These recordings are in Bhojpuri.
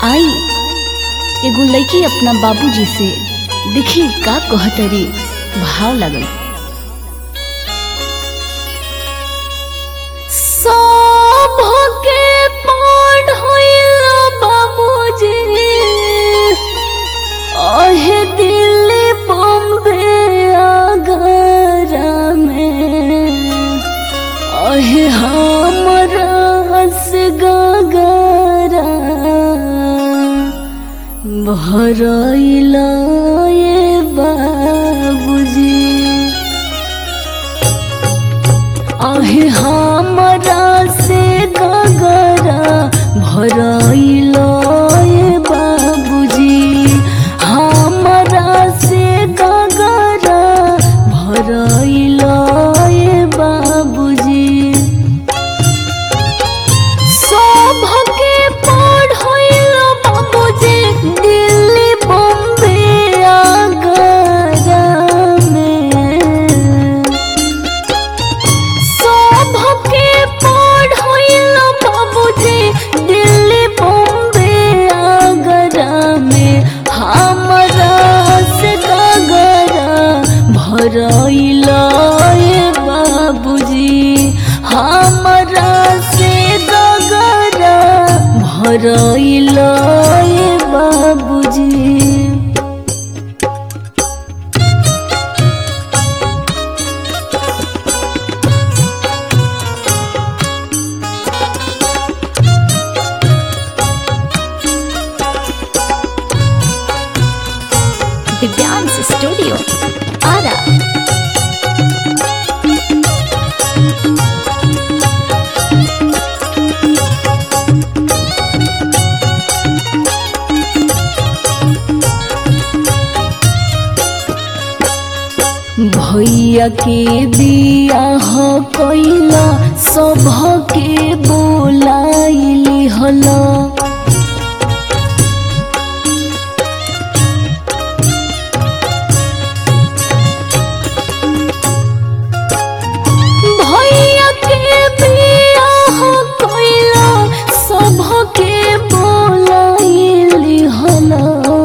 आई एगो लड़की अपना बाबूजी से देखी का कहतरी भाव लगल सभके पढ़ैल बाबूजी अहे दिल्ली बम्बे आगरा में अहे हमरा से गगरा भरैल ये बाबूजी आहे हमरा से गगरा भरैल ये बाबूजी हमरा से गगरा भरैल ये बाबूजी सभके पढ़ैल बाबूजी दिल्ली बम्बे आगरा में सभके पढ़ैल बाबूजी दिल्ली बम्बे आगरा में हमरा से गगरा भरैल ये बाबूजी हमरा से गगरा भरैल ये बाबूजी दिव्यांश स्टूडियो आरा भैया के बियाह कैला सभके बोलाइली हला भैया के बियाह कैला सभके बोलाइली हला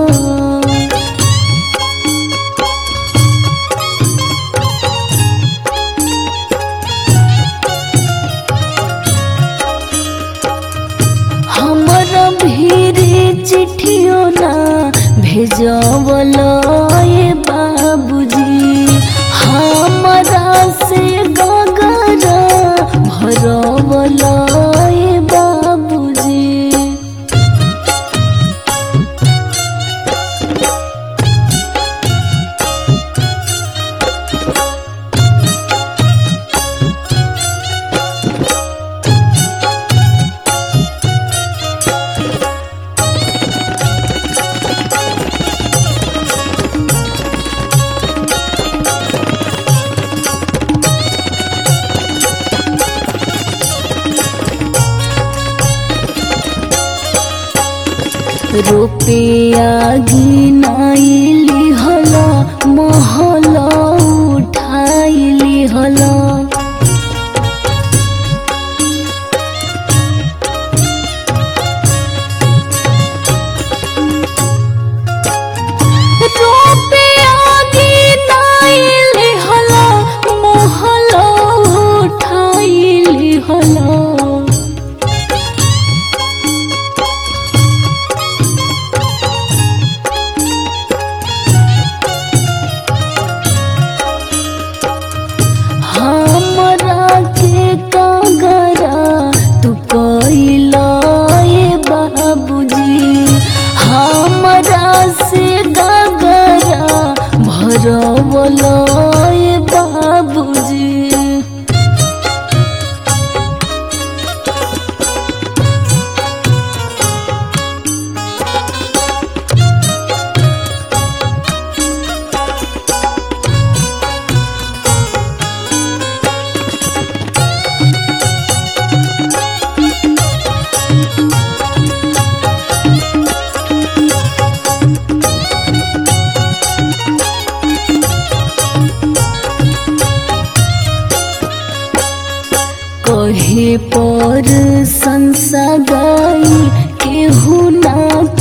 हमरा भीरे चिट्ठियो ना भेजवल ये बाबूजी हमरा से गगरा भरवल ये बाबूजी रुपया गिनाइली हला महल उठाइली हला रुपया गिनाइली हला महल उठाइली हला हमरा के कागरा तू कैला ये बाबूजी हमरा से कागरा भरवल ये बाबूजी कहे पर संसा गाई केहू ना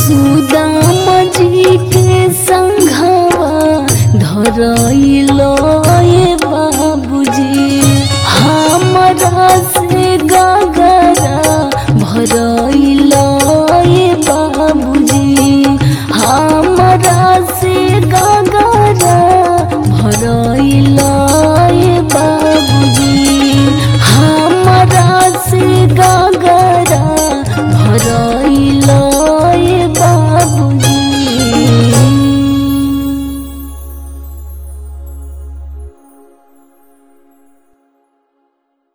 सुदाम जी के संघवा धरैलो